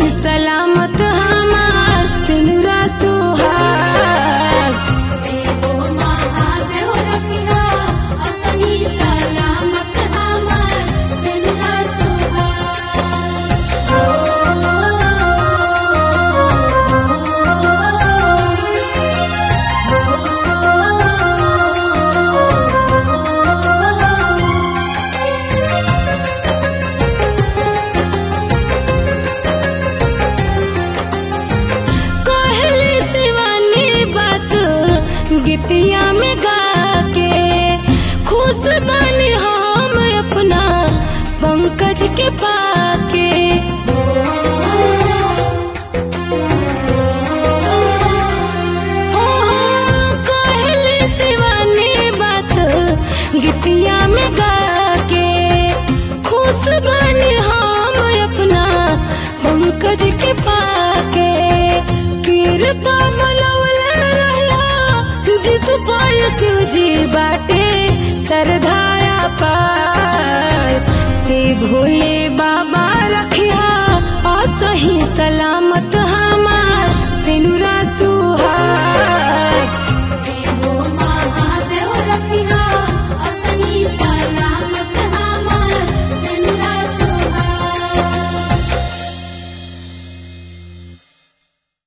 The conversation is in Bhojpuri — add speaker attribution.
Speaker 1: सलामत हमार सिनुरा सुहाग
Speaker 2: देवो महादेव रखिया असही सलामत हमार सिंहा
Speaker 1: कहली शिवानी बात गीतिया में गा के खुश बनी हम अपना पंकज के पाके ओहो, कहली शिवानी बात गीतिया में गा के खुश बनी हम अपना पंकज के पाके कृपा मनवले रहिया जित पाय शिव जी बाटे सरधाया पार हे भोले बाबा रखिया असही सलामत